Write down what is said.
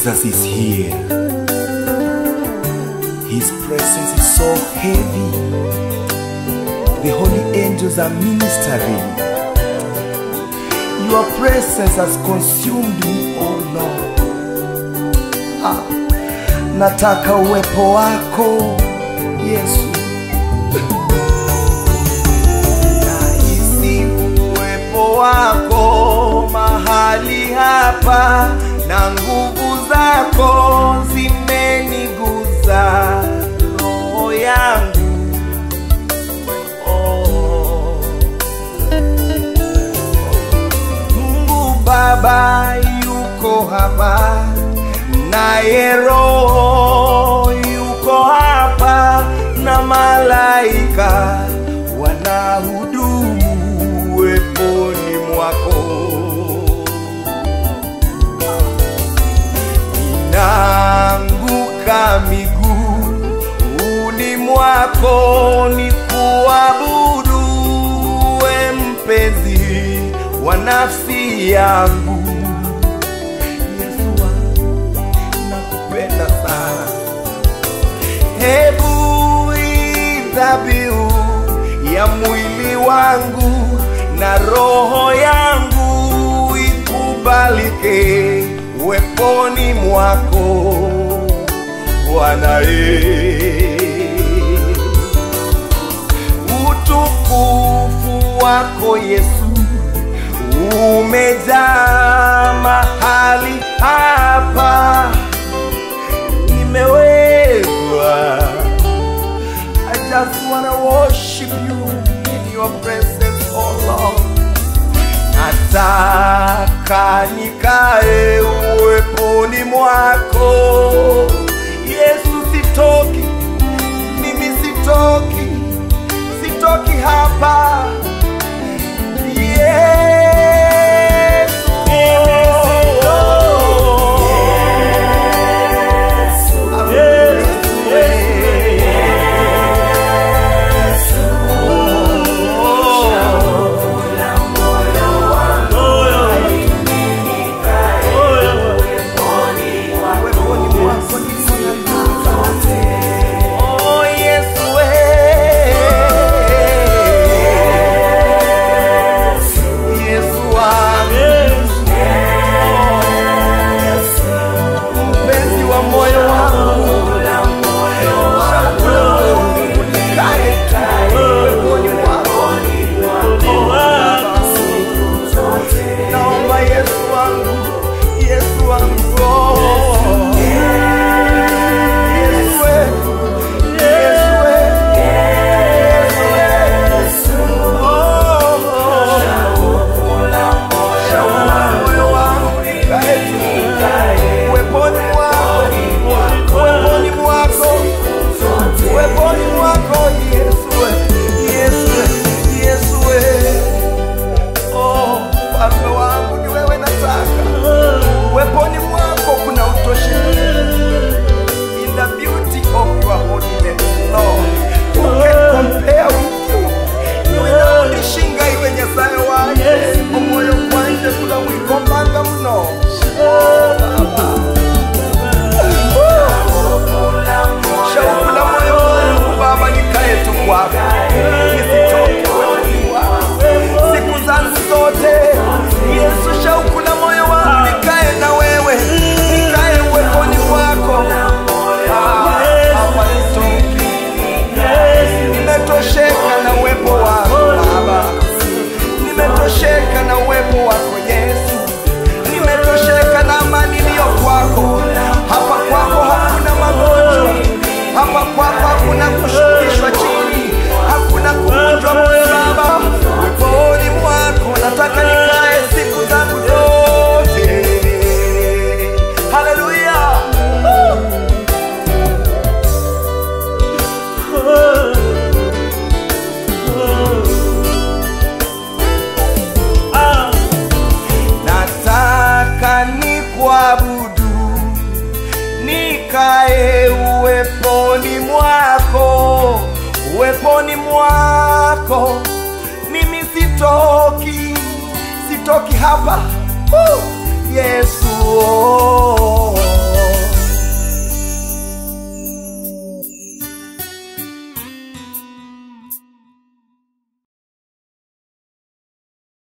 Jesus is here. His presence is so heavy. The holy angels are ministering. Your presence has consumed me, oh Lord. Ah, nataka uwepo wako Yesu. Nahisi uwepo wako mahali hapa, na nguvu zako zimeniguza roho yangu. Oh. Mungu Baba yuko hapa, naye Roho yuko hapa, na malaika wanahudumu uweponi mwako. Naanguka miguuni mwako ni kuabudu we mpenzi wa nafsi yangu. Yesu wangu, nakupenda sana. Hebu hii dhabihu ya mwili wangu na roho yangu ikubalike weponi mwako Bwana ye utukufu wako Yesu umejaa mahali hapa, nimewezwa. I just wanna worship you in your presence, oh Lord. Nataka nikae uweponi mwako Yesu, sitoki mimi, sitoki, sitoki hapa Yesu, uweponi mwako Oh, Yesu, Yesu wangu, mpenzi wa moyo wangu, nikae uweponi mwako. Naomba Yesu wangu, Yesu wangu, oh. Yesu we. Weponi mwako kuna utoshelevu in the beauty of your holiness, Lord. Who can compare with you? Niwinaonishinga iwe nyasaye wanje omwoyo gwanje kula mwikombanga muno shauku la moyo wangu Baba nikae tu kwako nisitoke wewe wako siku zangu zote Yesu shauku la moyo wangu nikae na wewe nikae uweponi mwako Ah, hapa nitoki nimetosheka na uwepo wako Baba, nimetosheka na uwepo wako Yesu, nimetosheka na amani iliyo kwako. Hapa kwako hakuna magonjwa, hapa kwako hakuna kushukishwa chini, hakuna kuvunjwa moyo Baba. Uweponi mwako nataka nikae siku zangu zote. Haleluya! nataka ni kuabudu nikae uweponi mwako uweponi mwako mimi sitoki sitoki hapa uh, yesu